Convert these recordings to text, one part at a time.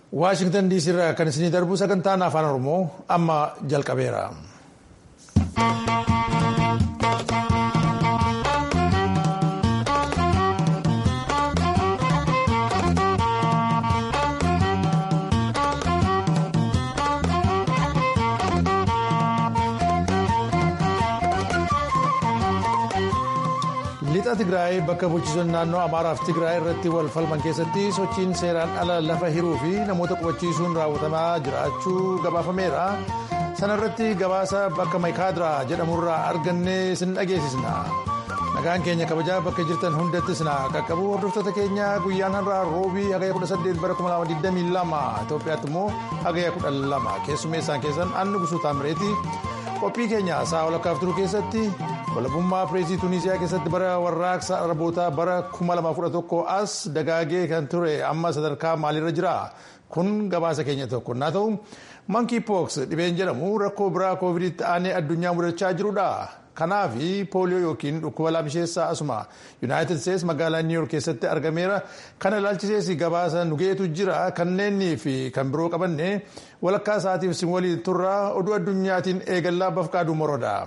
Waashingtan diisii irraa kan isinii darbu sagantaan afaan oromoo amma jalqabeera. lixa tigraay bakka bulchitoonni naannoo amaaraaf tigraay irratti wal falman keessatti sochiin seeraan ala lafa hiruu fi namoota qubachiisuun raawwatamaa jiraachuu gabaafameera sana irratti gabaasa bakka maayikaadiraa jedhamurraa arganne isin dhageessisna nagaan keenya kabajaa bakka jirtan hundattis na qaqqabu hordoftoota keenya guyyaan har'aa roobii hagaya 18 bara 2022 itoophiyaatti immoo hagaya 12 keessummeessaan keessan anni gusuu taamireeti qophii keenya sa'a walakkaaf turuu keessatti. walabummaa pireesii tuuniziyaa keessatti bara warraaqsa arabootaa bara 2011 as dagaagee kan ture amma sadarkaa maalirra jira kun gabaasa keenya tokko naa ta'u mankii pooks dhibeen jedhamu rakkoo biraa koovidiitti aanee addunyaa mudachaa jirudha kanaaf pooliyoo yookiin dhukkuba laamisheessaa asuma yuunaayitid isteetsi magaalaa niiwyoork keessatti argameera kana ilaalchisees gabaasa nugeetu jira kanneenii fi kan biroo qabanne walakkaa isaatiif sin waliin turraa oduu addunyaatiin eegallaa bafqaaduu moroodha.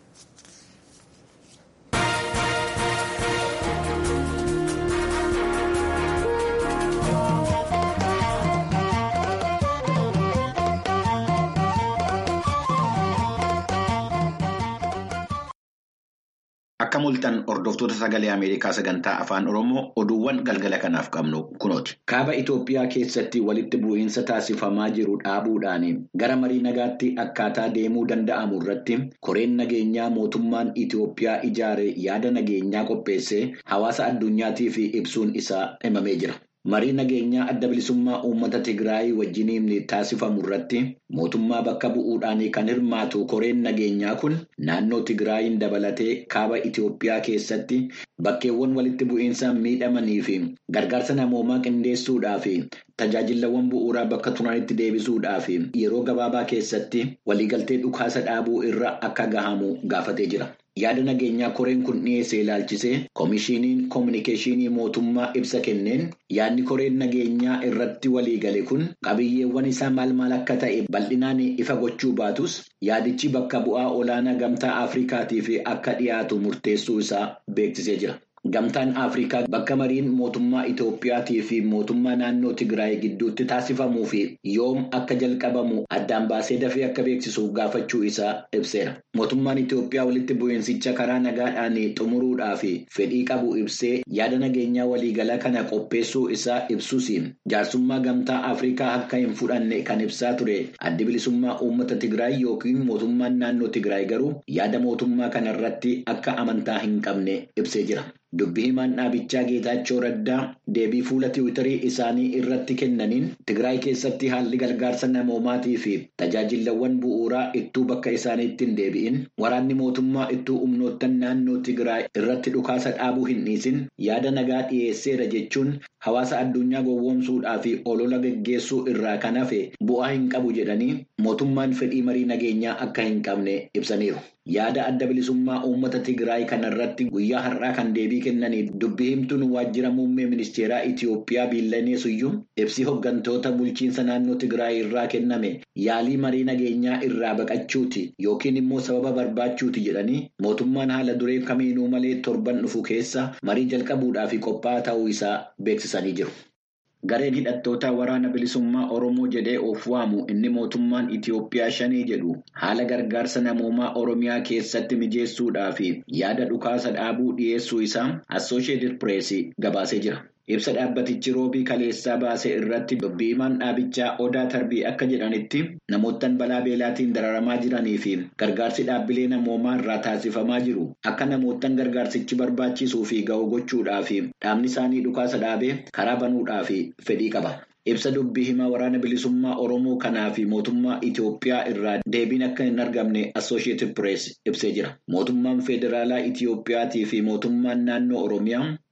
Akka mul'atan hordoftoota sagalee Ameerikaa sagantaa afaan Oromoo oduuwwan galgala kanaaf qabnu kunooti. Kaaba Itoophiyaa keessatti walitti bu'iinsa taasifamaa jiru dhaabuudhaan gara marii nagaatti akkaataa deemuu danda'amu irratti koreen nageenyaa mootummaan Itoophiyaa ijaare yaada nageenyaa qopheessee hawaasa addunyaatiif ibsuun isaa himamee jira. Marii nageenyaa adda bilisummaa uummata Tigraay wajjiniin taasifamu irratti mootummaa bakka bu'uudhaan kan hirmaatu koreen nageenyaa kun naannoo Tigraayin dabalatee kaaba Itoophiyaa keessatti bakkeewwan walitti bu'iinsa miidhamanii fi gargaarsa namoomaa qindeessuudhaa fi tajaajilawwan bu'uuraa bakka turanitti deebisuudhaa fi yeroo gabaabaa keessatti waliigaltee dhukaasa dhaabuu irra akka gahamu gaafatee jira. Yaada nageenyaa koreen kun dhiyeessee ilaalchisee Komishiiniin Kominikeeshinii Mootummaa ibsa kenneen yaadni koreen nageenyaa irratti waliigale kun qabiyyeewwan isaa maal maal akka ta'e bal'inaan ifa gochuu baatus yaadichi bakka bu'aa olaanaa gamtaa Afrikaatiif akka dhiyaatu murteessuu isaa beeksisee jira. Gamtaan Afrikaa bakka mariin mootummaa Itoophiyaatii fi mootummaa naannoo Tigraay gidduutti taasifamuu fi yoom akka jalqabamu addaan baasee dafee akka beeksisuuf gaafachuu isaa ibseera. Mootummaan Itoophiyaa walitti bu'iinsicha karaa nagaadhaan xumuruudhaa fi fedhii qabu ibsee yaada nageenyaa waliigalaa kana qopheessuu isaa ibsus jaarsummaa gamtaa Afrikaa akka hin fudhanne kan ibsaa ture addi bilisummaa uummata Tigraay yookiin mootummaan naannoo Tigraay garuu yaada mootummaa kana irratti akka amantaa hin qabne ibsee jira. Dubbii himaan dhaabichaa Geetaachoo Raddaa deebii fuula tiwiitarii isaanii irratti kennaniin Tigraay keessatti haalli gargaarsa namoomaatii fi tajaajilawwan bu'uuraa ittuu bakka isaaniitti hin deebi'in waraanni mootummaa ittuu humnoottan naannoo Tigraay irratti dhukaasa dhaabuu hin dhiisin yaada nagaa dhiyeesseera jechuun hawaasa addunyaa gowwoomsuudhaa fi olola geggeessuu irraa kan hafe bu'aa hin qabu jedhanii mootummaan fedhii marii nageenyaa akka hin qabne ibsaniiru. Yaada adda bilisummaa uummata Tigraay kanarratti guyyaa har'aa kan deebii kennaniif dubbii himtuun waajjira muummee ministeeraa Itoophiyaa Biillanee Suyyum ibsi hooggantoota bulchiinsa naannoo Tigraay irraa kenname yaalii marii nageenyaa irraa baqachuuti yookiin immoo sababa barbaachuuti jedhanii mootummaan haala duree kamiinuu malee torban dhufu keessa marii jalqabuudhaaf qophaa'aa ta'uu isaa beeksisanii jiru. Gareen hidhattoota waraana bilisummaa Oromoo jedhee of waamu inni mootummaan Itoophiyaa shanii jedhu haala gargaarsa namoomaa Oromiyaa keessatti mijeessuudhaa fi yaada dhukaasa dhaabuu dhiyeessuu isaa Assooshiyetid Pirees gabaasee jira. Ibsa dhaabbatichi roobii kaleessaa baase irratti dubbii himaan dhaabichaa Odaa Tarbii akka jedhanitti namoottan balaa beelaatiin dararamaa jiranii fi gargaarsi dhaabbilee namoomaa irraa taasifamaa jiru akka namoottan gargaarsichi barbaachisuu fi ga'u gochuudhaa fi dhaabni isaanii dhukaasa dhaabee karaa banuudhaa fi fedhii qaba. Ibsa dubbii himaa waraana bilisummaa Oromoo kanaa fi mootummaa Itoophiyaa irraa deebiin akka hin argamne Assooshiyetid Pirees ibsee jira. Mootummaan Federaalaa Itoophiyaatii fi mootummaan naannoo Oromiyaa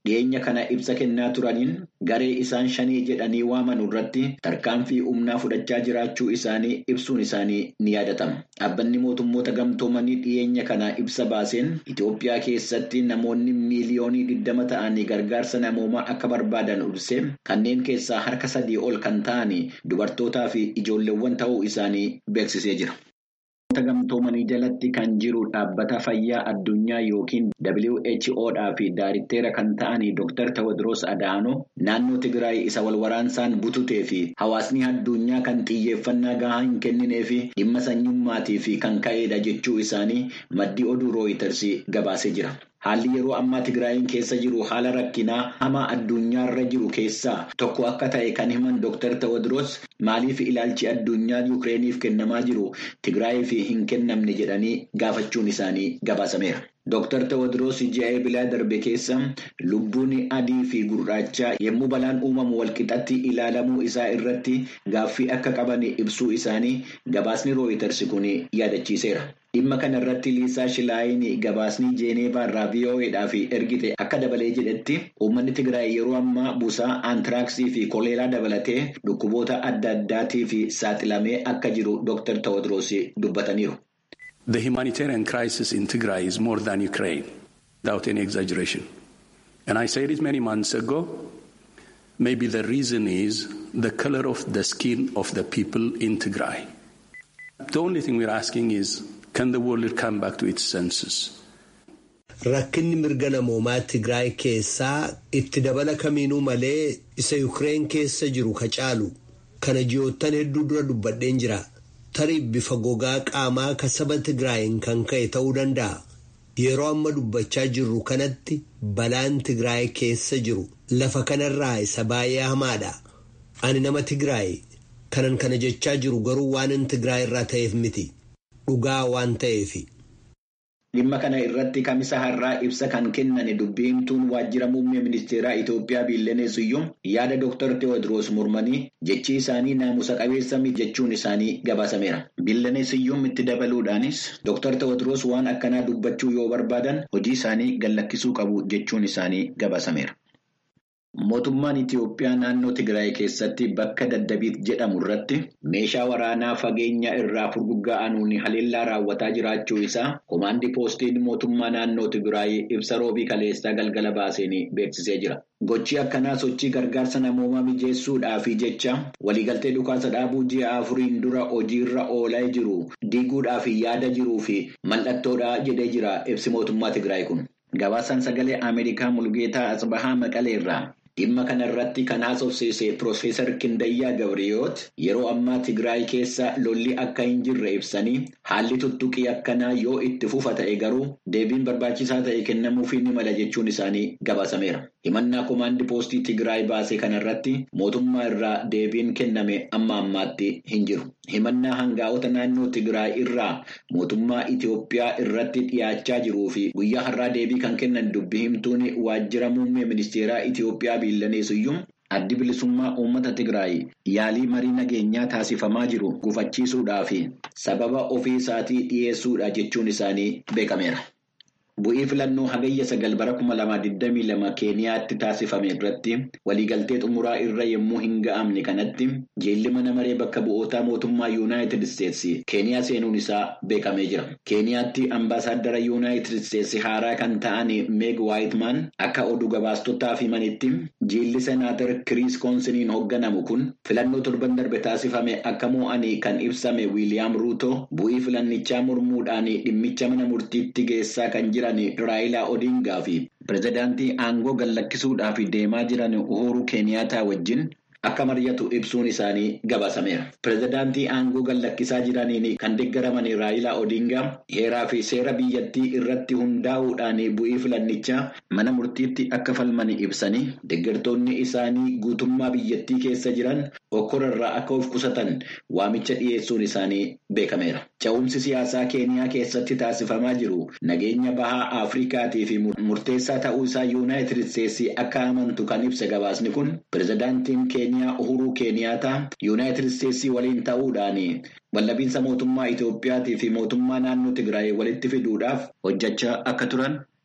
dhiyeenya kana ibsa kennaa turaniin garee isaan shanii jedhanii waaman irratti tarkaanfii humnaa fudhachaa jiraachuu isaanii ibsuun isaanii ni yaadatama. Dhaabbanni mootummoota gamtoomanii dhiyeenya kana ibsa baaseen Itoophiyaa keessatti namoonni miiliyoonii 20 ta'anii gargaarsa namoomaa akka barbaadan ibsee kanneen keessaa harka sadii ol kan ta'an dubartootaa fi ijoolleewwan ta'uu isaanii beeksisee jira. gamtoomanii jalatti kan jiru dhaabbata fayyaa addunyaa yookiin WHOdhaa fi daaritteera kan ta'an Dr. Tewodiroos Adaanoo naannoo Tigraay isa walwaraansaan bututee fi hawaasni addunyaa kan xiyyeeffannaa gahaa hin kenninee fi dhimma sanyummaatii fi kan ka'edha jechuu isaanii maddii oduu rooyiters gabaasee jira. Haalli yeroo ammaa Tigraayin keessa jiru haala rakkinaa hamaa addunyaarra jiru keessaa tokko akka ta'e kan himan Dr. Tewodiroos maaliif ilaalchi addunyaa Yukireeniif kennamaa jiru Tigraayiif hin kennamne jedhanii gaafachuun isaanii gabaasameera. Dr. Tewodiroos ji'a eebilaa darbe keessa lubbuun adii fi gurraacha yommuu balaan uumamu walqixatti ilaalamuu isaa irratti gaaffii akka qaban ibsuu isaanii gabaasni rooyiters kun yaadachiiseera. Dhimma kana irratti Liisaa Shilaayin gabaasni Jeeneevaa irraa VOAdhaaf ergite akka dabalee jedhetti uummanni Tigraay yeroo ammaa busaa aantiraaksii fi koleeraa dabalatee dhukkuboota adda addaatiif saaxilamee akka jiru Dr. Tewodiroos dubbataniiru. The humanitarian crisis in Tigray is more than Ukraine, without any exaggeration. And I said it many months ago. Maybe the reason is the color of the skin of the people in Tigray. The only thing we're asking is can the world come back to its senses? Rakkinni mirga namoomaa Tigraay keessaa itti dabala kamiinuu malee isa Yukireen keessa jiru ka caalu kana ji'oottan hedduu dura dubbadheen jira. Tarii bifa gogaa qaamaa ka saba Tigraayin kan ka'e ta'uu danda'a. Yeroo amma dubbachaa jirru kanatti balaan Tigraay keessa jiru lafa kanarraa isa baay'ee hamaadha. Ani nama Tigraay kanan kana jechaa jiru garuu waan Tigraay irraa ta'eef miti. Dhugaa waan ta'eefi. Dhimma kana irratti kamisa har'aa ibsa kan kennan dubbiimtuun waajjira muummee ministeeraa Itoophiyaa Biillenee Siyyum yaada Dr. Teewodiroos Murmanii jechi isaanii naamusa qabeessa jechuun isaanii gabaasameera. Biillenee Siyyum itti dabaluudhaanis Dr. Teewodiroos waan akkanaa dubbachuu yoo barbaadan hojii isaanii gallakkisuu qabu jechuun isaanii gabaasameera. Mootummaan Itiyoophiyaa naannoo Tigraay keessatti bakka daddabiit jedhamu irratti meeshaa waraanaa fageenya irraa furgugga'anuun haleellaa raawwataa jiraachuu isaa komaandii poostiin mootummaa naannoo Tigraay ibsa roobii kaleessaa galgala baaseen beeksisee jira. Gochi akkanaa sochii gargaarsa namoomaa mijeessuudhaaf jecha waliigaltee dhukaasa dhaabuu ji'a afuriin dura hojiirra oolaa jiru diiguudhaaf yaada jiruu fi mallattoodha jedhee jira ibsi mootummaa Tigraay kun. Gabaasaan sagalee Ameerikaa Mulgeetaa Asbahaa Maqalee irraa dhimma kana irratti kan haasofsiise Piroofeesar Kindayyaa Gabriyoot yeroo ammaa Tigraay keessa lolli akka hin jirre ibsanii haalli tuttuqii akkanaa yoo itti fufa ta'e garuu deebiin barbaachisaa ta'e kennamuufii ni mala jechuun isaanii gabaasameera. Himannaa komaandii poostii Tigraay baase kanarratti mootummaa irraa deebiin kenname amma ammaatti hin jiru. Himannaa hangaa'ota naannoo Tigraay irraa mootummaa Itiyoophiyaa irratti dhiyaachaa jiruu fi guyyaa har'aa deebii kan kennan dubbi himtuun waajjira muummee ministeeraa Itiyoophiyaa Biillanee Siyyum addi bilisummaa uummata Tigraay yaalii marii nageenyaa taasifamaa jiru gufachiisuudhaa fi sababa ofii isaatii dhiyeessuudha jechuun isaanii beekameera. Bu'ii filannoo hagayya sagal bara kuma lamaa digdamii lama Keeniyaatti taasifame irratti waliigaltee xumuraa irra yommuu hin ga'amne kanatti jeelli mana maree bakka bu'ootaa mootummaa Yuunaayitid Isteetsi Keeniyaa seenuun isaa beekamee jira. Keeniyaatti ambaasaaddara Yuunaayitid Isteetsi haaraa kan ta'an Meeg Waayitmaan akka oduu gabaastotaaf himanitti jeelli senaatar Kiriis Koonsiniin hoogganamu kun filannoo torban darbe taasifame akka mo'anii kan ibsame Wiiliyaam Ruuto bu'ii filannichaa mormuudhaan dhimmicha mana murtiitti geessaa kan jiran. Raayilaa Odingaa fi pirezidaantii aangoo gallakkisuudhaaf deemaa jiran Uhuru Keeniyaataa wajjin akka mari'atu ibsuun isaanii gabaasameera. Pirezidaantii aangoo gallakkisaa jiraniin kan deeggaraman Raayilaa Odingaa heeraa fi seera biyyattii irratti hundaa'uudhaan bu'ii filannichaa mana murtiitti akka falman ibsanii deeggartoonni isaanii guutummaa biyyattii keessa jiran okkorarraa akka of qusatan waamicha dhiyeessuun isaanii beekameera. Ca'umsi siyaasaa Keeniyaa keessatti taasifamaa jiru nageenya bahaa Afrikaatii fi murteessaa ta'uu isaa Yuunaayitid Isteetsi akka amantu kan ibsa gabaasni kun pirezidaantiin Keeniyaa Uhuruu Keeniyaataa Yuunaayitid Isteetsii waliin ta'uudhaan wallabiinsa mootummaa Itoophiyaatii fi mootummaa naannoo Tigraay walitti fiduudhaaf hojjechaa akka turan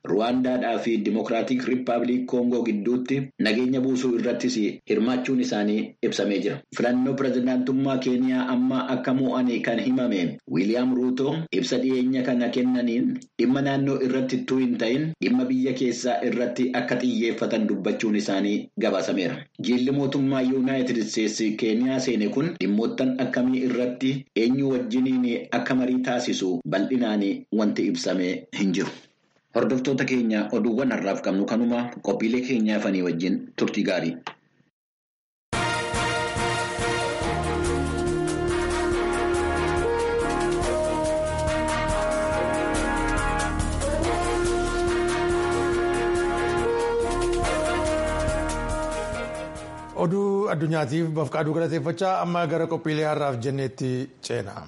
ruwaandaadhaa fi dimokiraatik riippaabilik koongoo gidduutti nageenya buusuu irrattis hirmaachuun isaanii ibsamee jira filannoo pirezidaantummaa keeniyaa amma akka mo'anii kan himame wiiliyaam ruuto ibsa dhiyeenya kana kennaniin dhimma naannoo irratti ittuu hin ta'in dhimma biyya keessaa irratti akka xiyyeeffatan dubbachuun isaanii gabaasameera jiilli mootummaa yuunaayitid isteetsi keeniyaa seene kun dhimmoottan akkamii irratti eenyu wajjiniin akka marii taasisu bal'inaan wanti ibsamee hin jiru. Hordoftoota keenya oduuwwan har'aaf qabnu kanuma qophiilee keenyaa fanii wajjin turtii gaarii. oduu addunyaatiif bafqaaduu galateeffachaa amma gara qophiilee har'aaf jenneetti ceena.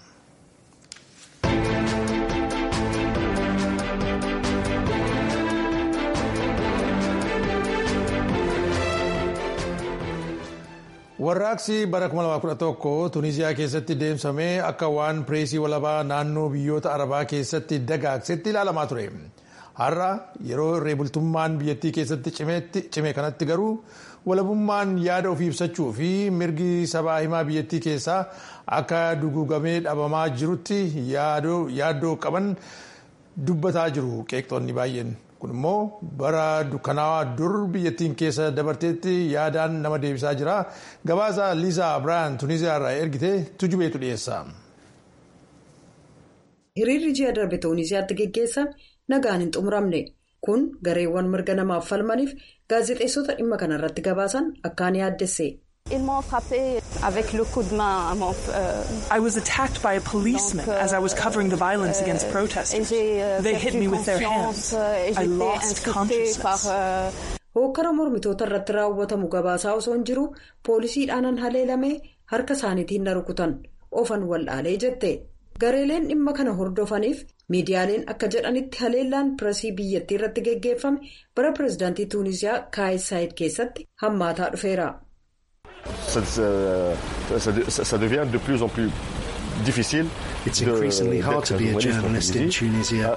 warraaqsi bara 2011 tuniziyaa keessatti deemsamee akka waan pireesii walabaa naannoo biyyoota arabaa keessatti dagaagsetti ilaalamaa ture. har'a yeroo irree bultummaan biyyattii keessatti cime kanatti garuu walabummaan yaada ofii ibsachuu fi mirgi sabaa himaa biyyattii keessaa akka duguugamee dhabamaa jirutti yaaddoo qaban dubbataa jiru qeeqxoonni baay'een kun immoo bara dukkanaawaa dur biyyattiin keessa dabarteetti yaadaan nama deebisaa jira gabaasa liisaa biraan tuniziyaa irraa ergite tujubeetu dhiyeessa. hiriirri ji'a darbe tuuniziyaatti geggeessan nagaan hin xumuramne kun gareewwan mirga namaaf falmaniif gaazexeessota dhimma kanarratti gabaasan akkaan yaaddesse. I was attacked by a policeman as I was covering the violence against protesters. They hit me with their hands. I lost consciousness. Hookkara mormitoota irratti raawwatamu gabaasaa osoo hin jiru poolisiidhaan haleelamee harka isaaniitiin na rukutan ofan waldhaalee jette. gareeleen dhimma kana hordofaniif miidiyaaleen akka jedhanitti haleellaan pireesii biyyattii irratti geggeeffame bara pireezidaantii tuuniziyaa kaayis saayid keessatti hammaataa dhufeera. ça devient de plus en plus difficile. It's increasingly hard to be a journalist in Tunisia.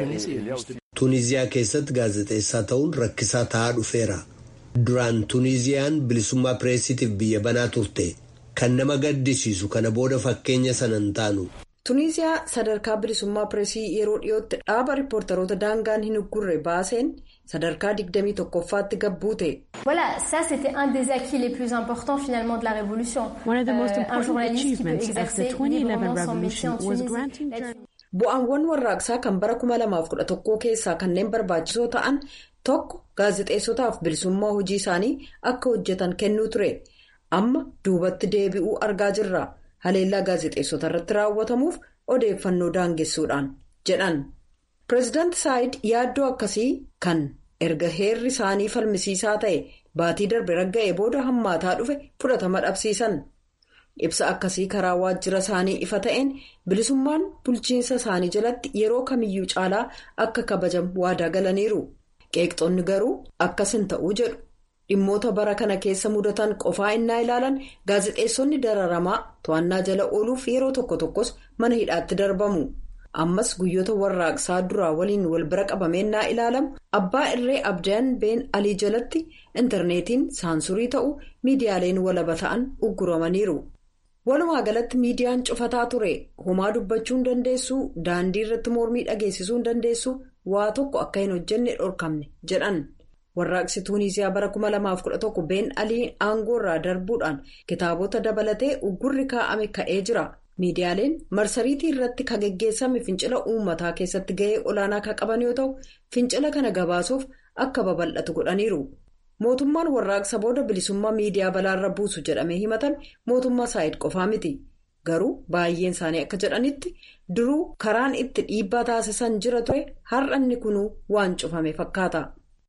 Tuuniziyaa keessatti gaazexeessaa ta'uun rakkisaa ta'aa dhufeera. Duraan Tuuniziyaan bilisummaa pireesiitiif biyya banaa turte. Kan nama gaddisiisu kana booda fakkeenya sana hin taanu. Tuniziyaa sadarkaa bilisummaa pireesii yeroo dhiyootti dhaaba riippoortaroota daangaan hin uggurre baaseen sadarkaa 21ffaatti gabbuute. Voilà, ça c'était un des acquis les plus importants finalement de la révolution. One of the most Euh, un important journaliste qui peut achievements of the exercer 2011 librement son métier revolution en was Tunisie. granting Là-dessus. Bu'aawwan warraaqsaa kan bara 2011 keessaa kanneen barbaachisoo ta'an tokko gaazexeessotaaf bilisummaa hojii isaanii akka hojjetan kennuu ture. Amma duubatti deebi'uu argaa jirra. Haleellaa gaazexeessota irratti raawwatamuuf odeeffannoo daangessuudhaan jedhan. Pireezidaanti Saayid yaaddoo akkasii kan erga heerri isaanii falmisiisaa ta'e baatii darbe ragga'ee booda hammaataa dhufe fudhatama dhabsiisan. Ibsa akkasii karaa waajjira isaanii ifa ta'een bilisummaan bulchiinsa isaanii jalatti yeroo kamiyyuu caalaa akka kabajamu waadaa galaniiru. Qeeqxoonni garuu akkas hin ta'uu jedhu. Dhimmoota bara kana keessa mudatan qofaa innaa ilaalan gaazexeessonni dararamaa to'annaa jala ooluuf yeroo tokko tokkos mana hidhaatti darbamu. Ammas guyyoota warraaqsaa duraa waliin wal bira qabameennaa ilaalamu abbaa irree abdaan been alii jalatti intarneetiin saansurii ta'u miidiyaaleen walaba ta'an ugguramaniiru. Walumaa galatti miidiyaan cufataa ture homaa dubbachuu hin dandeessu daandii irratti mormii dhageessisuu hin dandeessu waa tokko akka hin hojjenne dhorkamne jedhan. Warraaqsi Tuuniziyaa bara 2011 been alii aangoo irraa darbuudhaan kitaabota dabalatee uggurri kaa'ame ka'ee jira. Miidiyaaleen marsariitii irratti kan geggeessame fincila uummataa keessatti gahee olaanaa kan qaban yoo ta'u fincila kana gabaasuuf akka babal'atu godhaniiru. Mootummaan warraaqsa booda bilisummaa miidiyaa balaarra buusu jedhamee himatan mootummaa saayid qofaa miti. Garuu baay'een isaanii akka jedhanitti duruu karaan itti dhiibbaa taasisan jira ture har'a inni kunuu waan cufame fakkaata.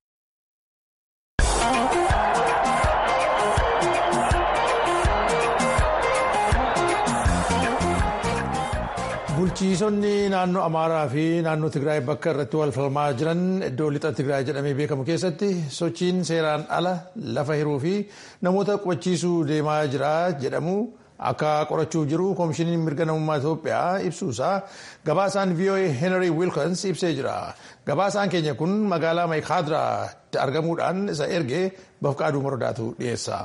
Bulchiisonni naannoo Amaaraa fi naannoo Tigraay bakka irratti wal falmaa jiran iddoo lixa Tigraay jedhamee beekamu keessatti sochiin seeraan ala lafa hiruu fi namoota qubachiisuu deemaa jira jedhamu akka qorachuuf jiru koomishiniin mirga namummaa Itoophiyaa ibsuusaa gabaasaan VOA Henry Wilkins ibsee jira. Gabaasaan keenya kun magaalaa Maayikaadiraatti argamuudhaan isa ergee bafqaaduu mordaatu dhiyeessa.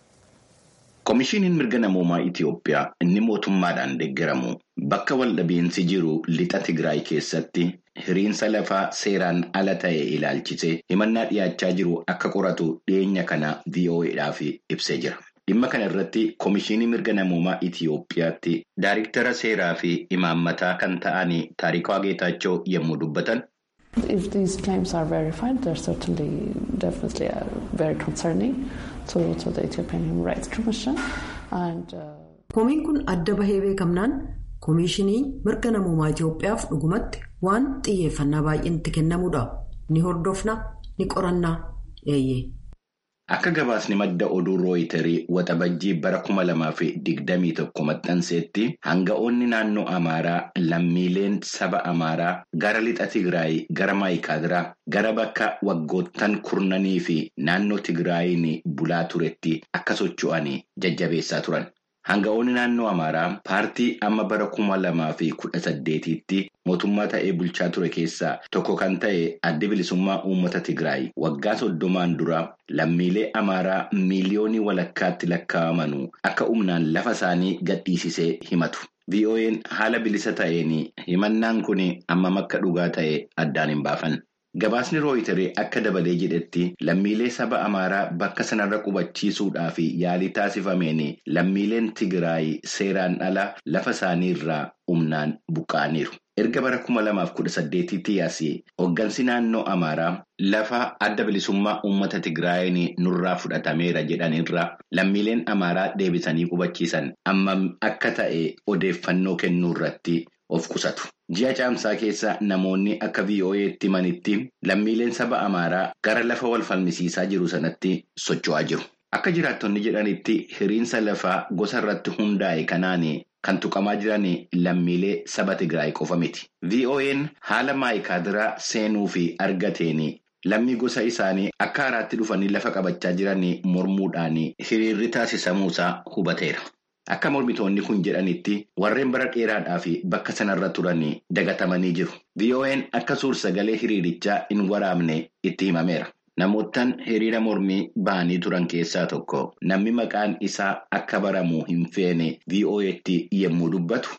Koomishiniin mirga namummaa Itoophiyaa inni mootummaadhaan deeggaramu bakka waldhabeensi jiru lixa Tigraay keessatti hiriinsa lafaa seeraan ala ta'e ilaalchisee himannaa dhiyaachaa jiru akka qoratu dhiyeenya kana VOA'dhaaf ibsee jira. Dhimma kana irratti Koomishinii mirga namummaa Itoophiyaatti Daariktara seeraa fi imaammataa kan ta'an Taarikaa Geetaachoo yommuu dubbatan. If these claims are verified, they're certainly definitely uh, very concerning to, to the Ethiopian Human Rights Commission. And, uh... Komiin kun adda bahee beekamnaan Koomishinii mirga namummaa Itoophiyaaf dhugumatti waan xiyyeeffannaa baay'een itti kennamuudha. Ni hordofna, ni qorannaa, eeyyee. Akka gabaasni madda oduu rooyitarii waxabajjii bara kuma lamaa fi digdamii tokko maxxanseetti hanga'oonni naannoo Amaaraa lammiileen saba Amaaraa gara lixa Tigraay gara Maayikaadiraa gara bakka waggoottan kurnanii fi naannoo Tigraayiin bulaa turetti akka socho'anii jajjabeessaa turan. Hanga'oonni naannoo Amaaraa paartii amma bara kuma lamaa fi kudha saddeetiitti mootummaa ta'ee bulchaa ture keessaa tokko kan ta'e adda bilisummaa uummata Tigraay waggaa soddomaan dura lammiilee Amaaraa miiliyoonii walakkaatti lakkaa'amanuu akka humnaan lafa isaanii gadhiisisee himatu. VOA'n haala bilisa ta'een himannaan kun hammam akka dhugaa ta'e addaan hin baafan. Gabaasni rooyitarii akka dabalee jedhetti lammiilee saba Amaaraa bakka sanarra qubachiisuudhaaf yaalii taasifameen lammiileen Tigraay seeraan ala lafa isaanii irraa humnaan buqqa'aniiru. Erga bara kuma lamaaf kudha saddeetitti yaasee hooggansi naannoo Amaaraa lafa adda bilisummaa uummata Tigraayin nurraa fudhatameera jedhanirra lammiileen Amaaraa deebisanii qubachiisan hammam akka ta'e odeeffannoo kennuu irratti of qusatu. Ji'a caamsaa keessa namoonni akka VOA'tti himanitti lammiileen saba Amaaraa gara lafa wal falmisiisaa jiru sanatti socho'aa jiru. Akka jiraattonni jedhanitti hiriinsa lafaa gosa irratti hundaa'e kanaan kan tuqamaa jiran lammiilee saba Tigraay qofa miti. VOA'n haala maayikaadiraa seenuu fi argateen lammii gosa isaanii akka haaraatti dhufanii lafa qabachaa jiran mormuudhaan hiriirri taasisamuusaa hubateera. Akka mormitoonni kun jedhanitti warreen bara dheeraadhaa fi bakka sanarra turan dagatamanii jiru. VOA'n akka suur-sagalee hiriirichaa hin waraabne itti himameera. Namoottan hiriira mormii ba'anii turan keessaa tokko namni maqaan isaa akka baramu hin feene VOA'tti yommuu dubbatu.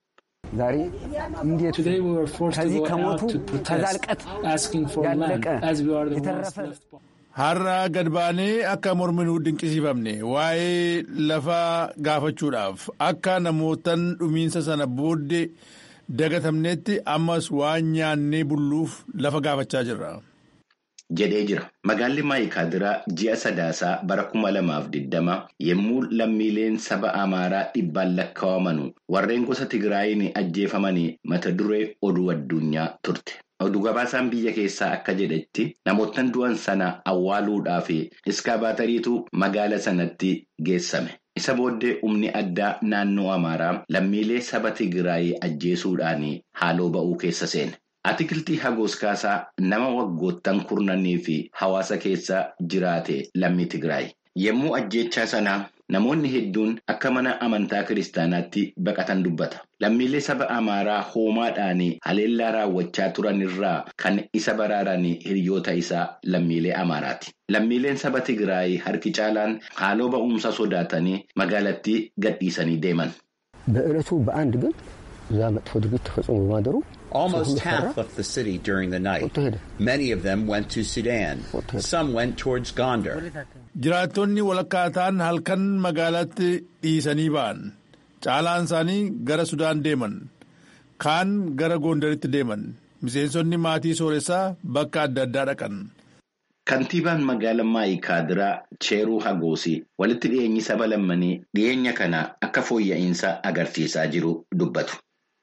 Today we were forced to go out to protest, asking for land, as we are the ones left. Har'a gad baanee akka morminuu dinqisiifamne waa'ee lafaa gaafachuudhaaf akka namootan dhumiinsa sana booddee dagatamnetti ammas waan nyaannee bulluuf lafa gaafachaa jirra. jedhee jira. Magaalli Maayikaadiraa ji'a sadaasaa bara kuma lamaaf digdama yommuu lammiileen saba Amaaraa dhibbaan lakkaawamanu warreen gosa Tigraayin ajjeefamanii mata duree oduu addunyaa turte. Oduu gabaasaan biyya keessaa akka jedhetti namoottan du'an sana awwaaluudhaaf iskaabaatariitu magaala sanatti geessame. Isa booddee humni addaa naannoo Amaaraa lammiilee saba Tigraay ajjeesuudhaan haaloo ba'uu keessa seene. Atikiltii Hagoos Kaasaa nama waggoottan kurnanii fi hawaasa keessa jiraate lammii Tigraay. Yommuu ajjeechaa sanaa namoonni hedduun akka mana amantaa kiristaanaatti baqatan dubbata. Lammiilee saba Amaaraa hoomaadhaan haleellaa raawwachaa turan irraa kan isa baraaran hiriyoota isaa lammiilee Amaaraati. Lammiileen saba Tigraay harki caalaan haaloo ba'umsa sodaatanii magaalattii gadhiisanii deeman. በዕለቱ በአንድ ግን እዛ መጥፎ ድርጊት ተፈጽሞ በማደሩ Almost half left the city during the night. Many of them went to Sudan. Some went towards Gondar. Jiraattonni walakkaa ta'an halkan magaalaatti dhiisanii ba'an. Caalaan isaanii gara Sudaan deeman. Kaan gara Gondaritti deeman. Miseensonni maatii sooressaa bakka adda addaa dhaqan. Kantiibaan magaalaa Maayikaadiraa Cheeruu Hagoosii walitti dhiyeenyi saba lammanii dhiyeenya kana akka fooyya'insa agarsiisaa jiru dubbatu.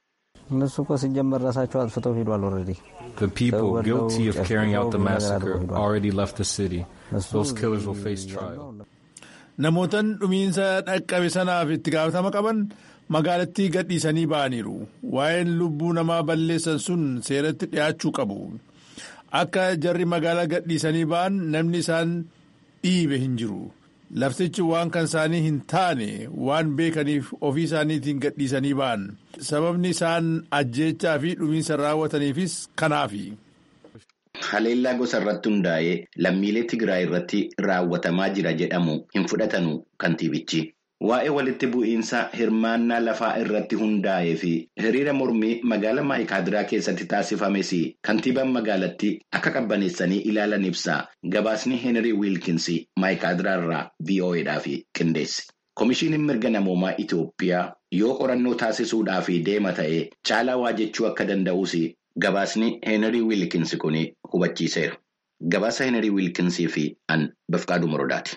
እነሱ እኮ ሲጀመር ራሳቸው አጥፍተው ሄዷል። ኦልሬዲ The people guilty of carrying out the massacre already left the city. Those killers will face trial. Namootan dhumiinsa dhaqqabe sanaaf itti gaafatama qaban magaalattii gadhiisanii ba'aniiru. Waa'een lubbuu namaa balleessan sun seeratti dhiyaachuu qabu. Akka jarri magaalaa gadhiisanii ba'an namni isaan dhiibe hin jiru. laftichi waan kan isaanii hin taane waan beekaniif ofii isaaniitiin gadhiisanii ba'an sababni isaan ajjeechaa fi dhumiinsa raawwataniifis kanaafi. Haleellaa gosa irratti hundaa'ee lammiilee Tigraay irratti raawwatamaa jira jedhamu hin fudhatanu kantiibichi. Waa'ee walitti bu'iinsa hirmaannaa lafaa irratti hundaa'ee fi hiriira mormii magaalaa Maayikaadiraa keessatti taasifames kantiibaan magaalattii akka qabbaneessanii ilaalan ibsa. Gabaasni Heenrii Wiilkins Maayikaadiraa irraa VOAdhaaf qindeesse. Komishiiniin mirga namoomaa Itoophiyaa yoo qorannoo taasisuudhaaf deema ta'e caalaa waa jechuu akka danda'us gabaasni Heenrii Wiilkins kun hubachiiseera. Gabaasa Heenrii Wiilkinsii fi an Bafqaaduu Morodaati.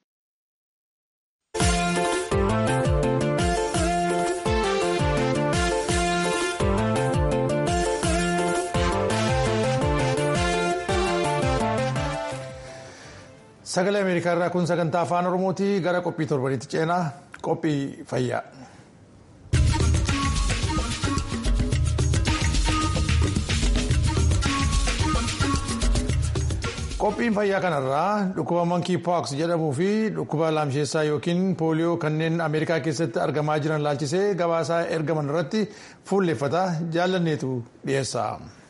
Sagalee Ameerikaa irraa kun sagantaa afaan Oromooti gara qophii torbanitti ceenaa qophii fayyaa. Qophiin fayyaa kanarraa dhukkuba mankii pooks jedhamuu fi dhukkuba laamsheessaa yookiin pooliyoo kanneen Ameerikaa keessatti argamaa jiran laalchisee gabaasaa ergaman irratti fuulleffata jaalanneetu dhiyeessa.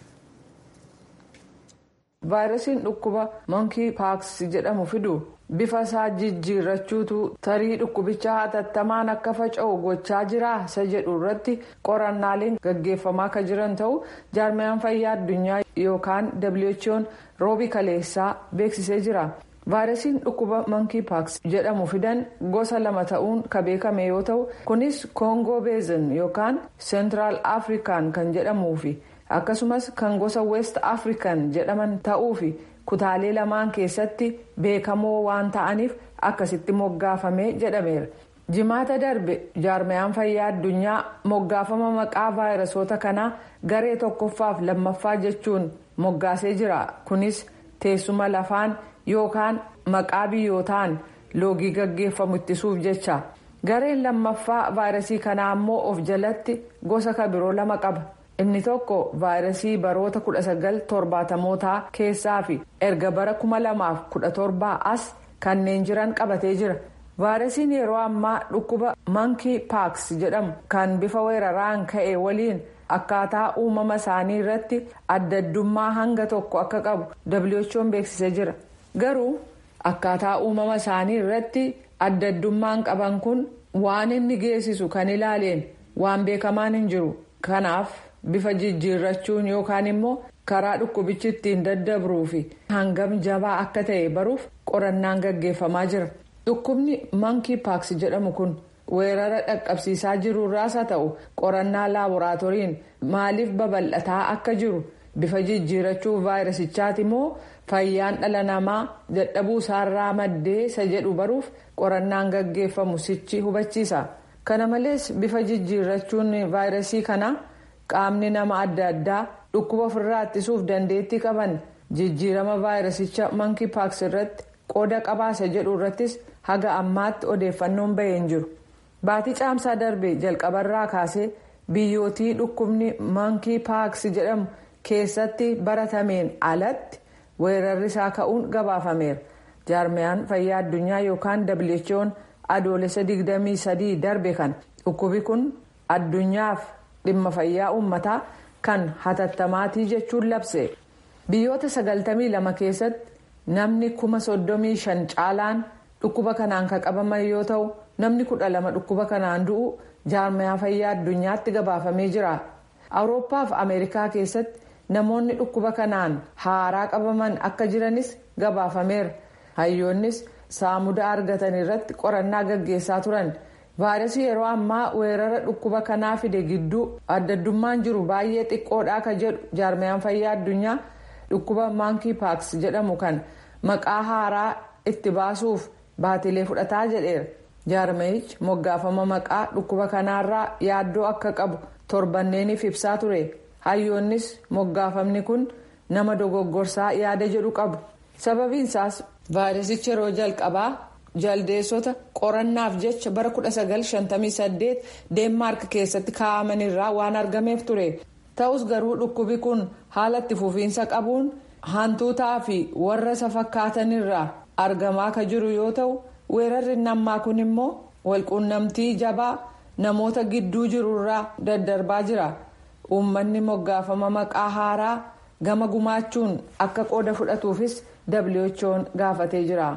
vaayirasiin dhukkuba mankii paaks jedhamu fidu bifa isaa jijjiirrachuutu tarii dhukkubicha hatattamaan akka faca'u gochaa jira isa jedhu irratti qorannaaleen gaggeeffamaa akka jiran ta'u jaarmiyaan fayyaa addunyaa yookaan who'n roobii kaleessaa beeksisee jira. vaayirasiin dhukkuba mankii paaks jedhamu fidan gosa lama ta'uun ka beekame yoo ta'u kunis koongoo beezin yookaan seentiraal afrikaan kan jedhamuufi. akkasumas kan gosa west african jedhaman ta'uufi kutaalee lamaan keessatti beekamoo waan ta'aniif akkasitti moggaafame jedhameera jimaata darbe jaarmiyaan fayyaa addunyaa moggaafama maqaa vaayirasoota kanaa garee tokkoffaaf lammaffaa jechuun moggaasee jira kunis teessuma lafaan yookaan maqaa biyyootaan loogii gaggeeffamu ittisuuf jecha gareen lammaffaa vaayirasii kanaa ammoo of jalatti gosa kabiroo lama qaba. inni tokko vaayirasii baroota 1970mootaa keessaa fi erga bara 2017 as kanneen jiran qabatee jira vaayirasiin yeroo ammaa dhukkuba mankii paaks jedhamu kan bifa weeraraan ka'e waliin akkaataa uumama isaanii irratti adda addummaa hanga tokko akka qabu who'n beeksisee jira garuu akkaataa uumama isaanii irratti adda addummaan qaban kun waan inni geessisu kan ilaaleen waan beekamaan hin jiru kanaaf. bifa jijjiirrachuun yookaan immoo karaa dhukkubichi ittiin daddabruu fi hangam jabaa akka ta'e baruuf qorannaan gaggeeffamaa jira dhukkubni mankii paaks jedhamu kun weerara dhaqqabsiisaa jirurraas haa ta'u qorannaa laaboraatooriin maaliif babal'ataa akka jiru bifa jijjiirrachuu vaayirasichaati immoo fayyaan dhala namaa dadhabuu isaarraa maddee isa jedhu baruuf qorannaan gaggeeffamu sichi hubachiisa kana malees bifa jijjiirrachuun vaayirasii kanaa. qaamni nama adda addaa dhukkuba ofirraa ittisuuf dandeettii qaban jijjiirama vaayirasicha mankii paaks irratti qooda qabaasa jedhu irrattis haga ammaatti odeeffannoon bahee hin jiru baatii caamsaa darbe jalqabarraa kaasee biyyootii dhukkubni mankii paaks jedhamu keessatti baratameen alatti weerarri isaa ka'uun gabaafameera jaarmiyaan fayyaa addunyaa yookaan who'n adoolessa 23 darbe kana dhukkubi kun addunyaaf. dhimma fayyaa uummataa kan hatattamaatii jechuun labse biyyoota 92 keessatti namni kuma 35 caalaan dhukkuba kanaan kan qabaman yoo ta'u namni 12 dhukkuba kanaan du'u jaarmiyaa fayyaa addunyaatti gabaafamee jira awurooppaa fi ameerikaa keessatti namoonni dhukkuba kanaan haaraa qabaman akka jiranis gabaafameera hayyoonnis saamuda argatan irratti qorannaa gaggeessaa turan. vaayirasii yeroo ammaa weerara dhukkuba kanaa fide gidduu adda addummaan jiru baay'ee xiqqoodha ka jedhu jaarmiyaan fayyaa addunyaa dhukkuba maankii paaks jedhamu kan maqaa haaraa itti baasuuf baatilee fudhataa jedheera jaarmiyichi moggaafama maqaa dhukkuba kanaarraa yaaddoo akka qabu torbanneeniif ibsaa ture hayyoonnis moggaafamni kun nama dogoggorsaa yaada jedhu qabu sababiinsaas vaayirasichi yeroo jalqabaa. jaldeessota qorannaaf jecha bara 1958 deenmaark keessatti kaa'amanirraa waan argameef ture ta'us garuu dhukkubi kun haala itti fufiinsa qabuun hantuutaa fi warra isa fakkaatanirraa argamaa ka jiru yoo ta'u weerarri nammaa kun immoo walquunnamtii jabaa namoota gidduu jirurraa daddarbaa jira uummanni moggaafama maqaa haaraa gama gumaachuun akka qooda fudhatuufis who'n gaafatee jira.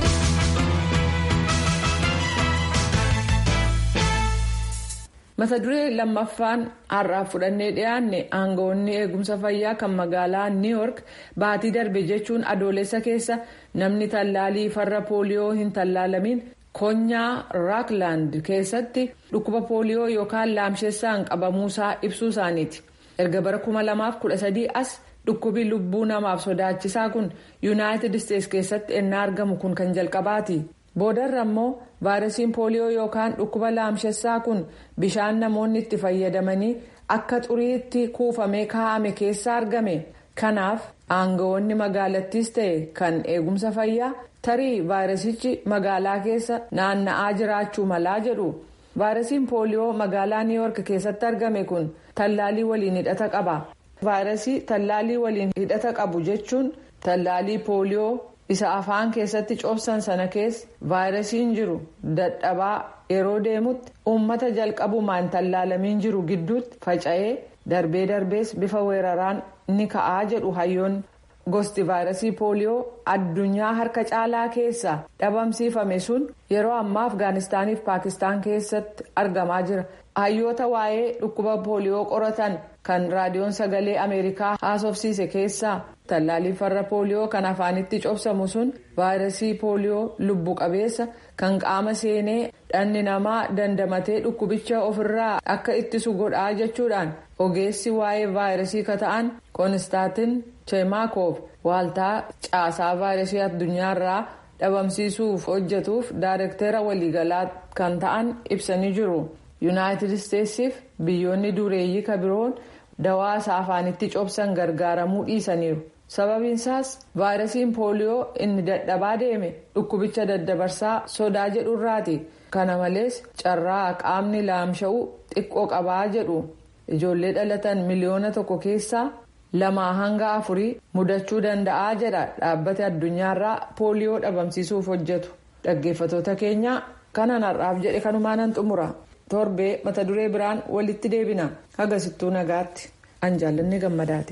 mata duree lammaffaan har'aaf fudhannee dhiyaanne aangawoonni eegumsa fayyaa kan magaalaa niw yoork baatii darbe jechuun adoolessa keessa namni tallaalii farra pooliyoo hin tallaalamin konyaa raakland keessatti dhukkuba pooliyoo yookaan laamshessaan qabamuusaa ibsuu isaaniiti erga bara 2013 as dhukkubi lubbuu namaaf sodaachisaa kun yuunaayitid isteetsi keessatti ennaa argamu kun kan jalqabaati. boodarra immoo vaayirasiin pooliyoo yookaan dhukkuba laamshessaa kun bishaan namoonni itti fayyadamanii akka xuriitti kuufamee kaa'ame keessa argame kanaaf aangawoonni magaalattiis ta'e kan eegumsa fayyaa tarii vaayirasichi magaalaa keessa naanna'aa jiraachuu malaa jedhu vaayirasiin pooliyoo magaalaa niiwoork keessatti argame kun tallaalii waliin hidhata qaba vaayirasii tallaalii waliin hidhata qabu jechuun tallaalii pooliyoo. isa afaan keessatti cobsan sana keessa vaayirasiin jiru dadhabaa yeroo deemutti uummata jalqabumaan tallaalamiin jiru gidduutti faca'ee darbee darbees bifa weeraraan ni ka'aa jedhu hayyoonni gosti vaayirasii pooliyoo addunyaa harka caalaa keessa dhabamsiifame sun yeroo ammaa afgaanistaaniif paakistaan keessatti argamaa jira hayyoota waa'ee dhukkuba pooliyoo qoratan kan raadiyoon sagalee ameerikaa haasofsiise keessaa tallaalii farra pooliyoo kan afaanitti cobsamu sun vaayirasii pooliyoo lubbu qabeessa kan qaama seenee dhalli namaa dandamatee dhukkubicha ofirraa akka ittisu godhaa jechuudhaan ogeessi waa'ee vaayirasii kata'an koonistaatin cheemaakoov waaltaa caasaa vaayirasii addunyaarraa dhabamsiisuuf hojjetuuf daayirektera waliigalaa kan ta'an ibsanii jiru yuunaayitid isteetsiif biyyoonni dureeyyii kabiroon dawaa isaa afaanitti cobsan gargaaramuu dhiisaniiru. sababiinsaas vaayirasiin pooliyoo inni dadhabaa deeme dhukkubicha daddabarsaa sodaa jedhurraati kana malees carraa qaamni laamsha'uu xiqqoo qabaa jedhu ijoollee dhalatan miliyoona tokko keessaa lamaa hanga afurii mudachuu danda'aa jedha dhaabbata addunyaarraa pooliyoo dhabamsiisuuf hojjetu dhaggeeffatoota keenya kanan har'aaf jedhe kanumaanan xumura torbee mata duree biraan walitti deebina hagasittuu nagaatti an jaallanni gammadaati.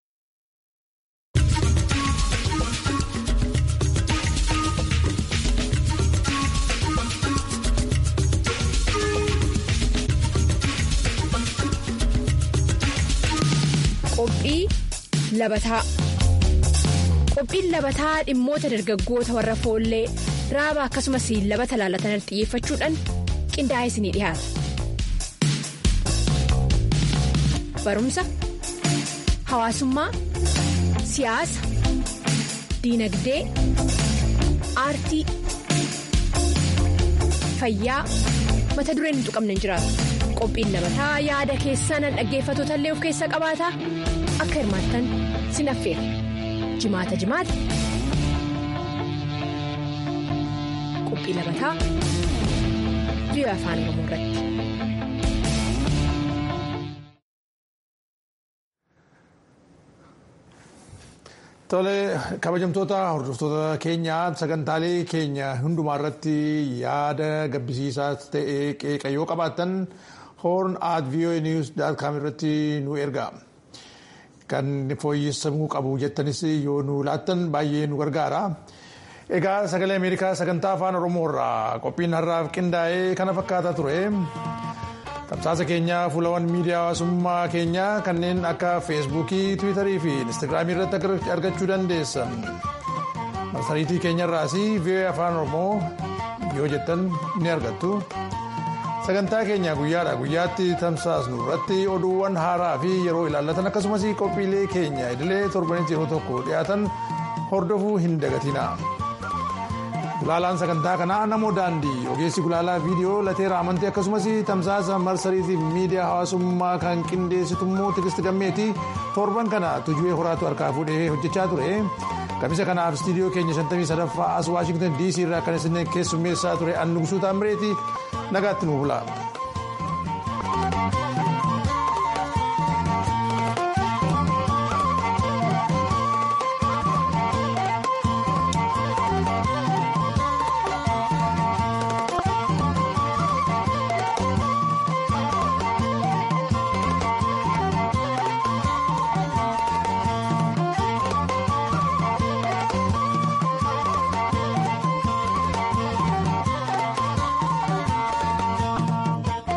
Qophii labataa Qophiin labataa dhimmoota dargaggoota warra foollee raaba akkasumas labata laalatan xiyyeeffachuudhaan qindaa'ee isinii dhiyaata. Barumsa, hawaasummaa, siyaasa, diinagdee, aartii, fayyaa mata dureen hin tuqamne hin jiraatu. Qophiin labataa yaada keessan dhaggeeffatoota illee of keessaa qabaata akka hirmaattan sin affeera jimaata jimaata qophii labataa biyya afaan oromoo irratti. Tole kabajamtoota hordoftoota keenyaa sagantaalee keenya hundumaa irratti yaada gabbisiisaa ta'e qeeqa yoo qabaattan horn at voa news com irratti nu erga. Kan fooyyessamuu qabu jettanis yoo nu laattan baay'ee nu gargaara. Egaa sagalee Ameerikaa sagantaa afaan Oromoo irraa qophiin har'aaf qindaa'ee kana fakkaataa ture. Tamsaasa keenya fuulawwan miidiyaa hawaasummaa keenyaa kanneen akka feesbuukii, tiwiitarii fi instaagiraamii irratti argachuu dandeessan. Marsariitii keenyarraas VOA afaan Oromoo yoo jettan ni argattu. Sagantaa keenya guyyaadha guyyaatti tamsaasnu irratti oduuwwan haaraa fi yeroo ilaallatan akkasumas qophiilee keenya idilee torbanitti yeroo tokko dhiyaatan hordofuu hin dagatina. Gulaalaan sagantaa kanaa namoo daandii ogeessi gulaalaa viidiyoo lateera amantii akkasumas tamsaasa marsariitiif miidiyaa hawaasummaa kan qindeessitu immoo tigisti gammeeti torban kana tujuwee horaatu harkaa fuudhee hojjechaa ture kamisa kanaaf istiidiyoo keenya 53 as waashingtan dc irraa kan isin keessummeessaa ture annugusuu taamireeti nagaatti nu bula.